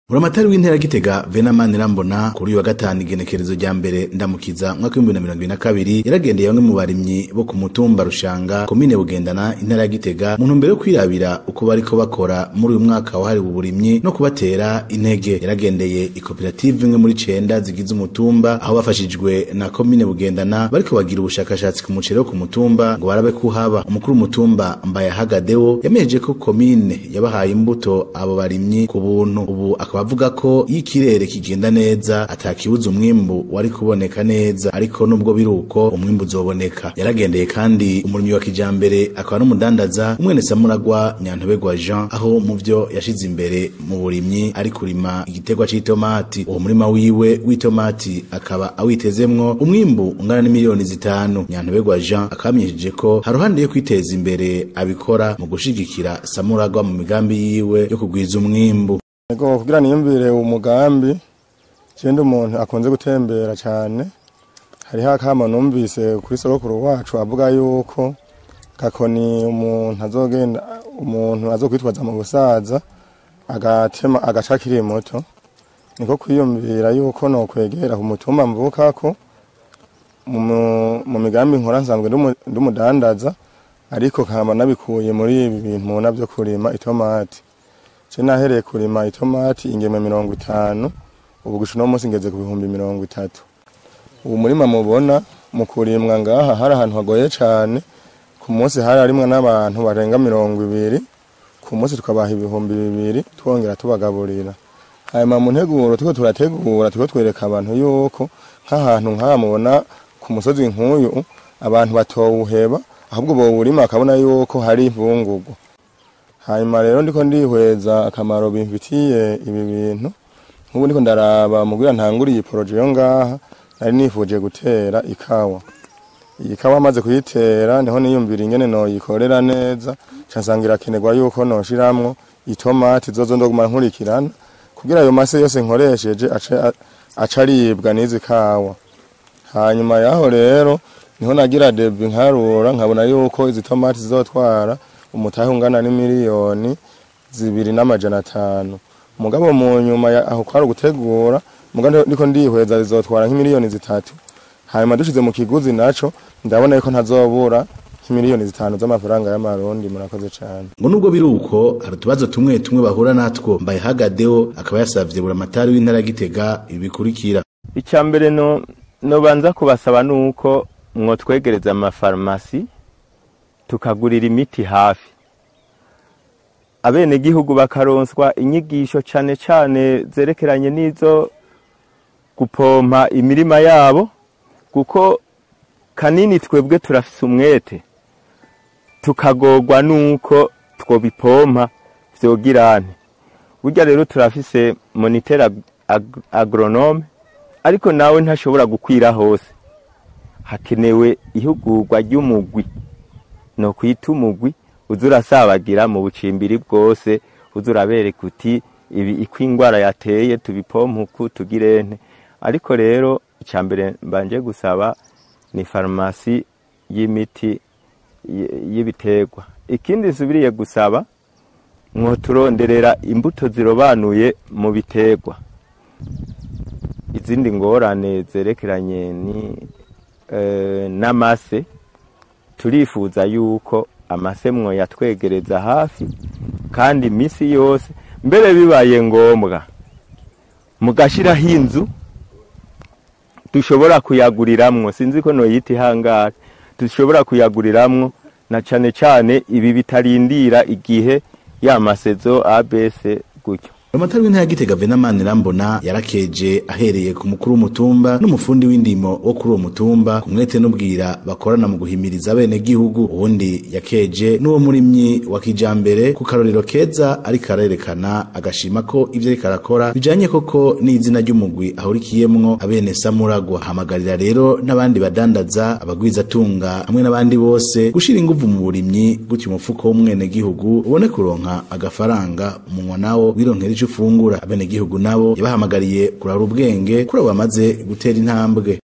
Buramatari w'intera gitega Venamani Rambona kuri uyu wa gatanu igenekerezo rya mbere ndamukiza mwaka w'ibihumbi na mirongo ibiri na kabiri yaragendeye bamwe mu barimyi bo ku mutumba Rushanga komine Bugendana intara ya Gitega mu ntumbero yo kwirabira uko bariko bakora muri uyu mwaka wahariwe uburimyi no kubatera intege yaragendeye ikoperative imwe muri cenda zigize umutumba aho bafashijwe na komine Bugendana bariko bagira ubushakashatsi ku muceri wo ku mutumba ngo barabe ko haba umukuru w'umutumba Mbayahagadewo yameje ko komine yabahaye imbuto abo barimyi ku buntu ubu akaba avuga ko iyo ikirere kigenda neza atakibuza umwimbu wari kuboneka neza ariko nubwo biri uko umwimbu uzoboneka yaragendeye kandi umurimyi wa kijambere akaba n'umudandaza umwene samuragwa nyantobegwa jean aho mu vyo yashize imbere mu burimyi ari kurima igiterwa c'itomati uwo murima wiwe w'itomati akaba awitezemwo umwimbu ungana n'imiliyoni zitanu nyantobegwa jean akamenyesheje ko haruhande yo kwiteza imbere abikora mu gushigikira samuragwa mu migambi yiwe yo kugwiza umwimbu Ego kugira niyumvire umugambi kindi umuntu akunze gutembera cyane hariho akama numvise kuri sogokuru wacu avuga yuko gakoni umuntu azogenda umuntu azokwitwaza mu gusaza agatema agaca akiri muto niko kwiyumvira yuko no kwegera ku mutumba mvukako mu mu migambi nkora nsanzwe ndi umudandaza ariko kama nabikuye muri ibi bintu mubona byo kurima itomati je nahereye kurima itomati ingemwe mirongo itanu ubu gushika uno munsi ngeze ku bihumbi mirongo itatu ubu murima mubona mu kurimwa ngaha hari ahantu hagoye cane ku munsi hari harimwo n'abantu barenga mirongo ibiri ku munsi tukabaha ibihumbi bibiri twongera tubagaburira hanyuma mu nteguro turiko turategura turiko twereka abantu yuko nk'ahantu nk'aha mubona ku musozi nk'uyu abantu batowuheba ahubwo bowurima bakabona yuko hari imvungurwa hanyuma rero ndiko ndihweza akamaro bimfitiye ibi bintu nk'ubu ndiko ndaraba mugira ntanguriye iyi poroje yo ngaha nari nifuje gutera ikawa iyi kawa amaze kuyitera niho niyumvira ingene noyikorera neza cansanga irakenerwa yuko noshiramwo itomati zozo ndoguma nkurikirana kugira ayo mase yose nkoresheje ace aca aribwa n'izi kawa hanyuma yaho rero niho nagira debi nkarura nkabona yuko izi tomati zizotwara umutahe ungana n'imiliyoni zibiri n'amajana atanu mugabo mu nyuma aho kwari ugutegura mugabo ndiko ndihweza zizotwara nk'imiliyoni zitatu hanyuma dushize mu kiguzi naco ndabona yuko ntazobura nk'imiliyoni zitanu z'amafaranga y'amarundi murakoze cane ngo nubwo biri uko hari utubazo tumwe tumwe bahura natwo mbayihagadeho akaba yasavye buramatari w'intara ya gitega ibi bikurikira icya mbere no nobanza kubasaba nuko mwotwegereza amafarumasi tukagurira imiti hafi abenegihugu bakaronswa inyigisho cane cane zerekeranye n'izo gupompa imirima yabo kuko kanini twebwe turafise umwete tukagorwa nuko twobipompa vyogirane burya rero turafise moniteur ag agronome ariko nawe ntashobora gukwira hose hakenewe ihugurwa ry'umugwi no kwita umugwi uza urasabagira mu bucimbiri bwose uza urabereka uti ibi iko ingwara yateye tubipompa uku tugirente ariko rero icya mbere mbanje gusaba ni farumasi y'imiti y'ibiterwa ikindi nsubiriye gusaba mwoturonderera imbuto zirobanuye mu biterwa izindi ngorane zerekeranye ni n'amase turifuza yuko amase mwo yatwegereza hafi kandi iminsi yose mbere bibaye ngombwa mugashiraho inzu dushobora kuyaguriramwo sinzi ko noyita ihangare dushobora kuyaguriramwo na cane cane ibi bitarindira igihe ya masezo abc gutyo Amatari w'intara gitega Venamani Rambona yarakeje ahereye ku mukuru w'umutumba n'umufundi w'indimo wo kuri uwo mutumba kumwete n'ubwira bakorana mu guhimiriza bene gihugu uwundi yakeje n'uwo murimyi wa kijambere ku karorero keza ariko arerekana agashima ko ivyo ariko arakora bijanye koko n'izina ry'umugwi ahurikiyemwo abene samuragwa hamagarira rero n'abandi badandaza abagwiza tunga hamwe n'abandi bose gushira inguvu mu burimyi gutyo umufuko w'umwene gihugu ubone kuronka agafaranga umunwa nawo wironkera ico ufungura abenegihugu nabo yabahamagariye kurara ubwenge kuri abo bamaze gutera intambwe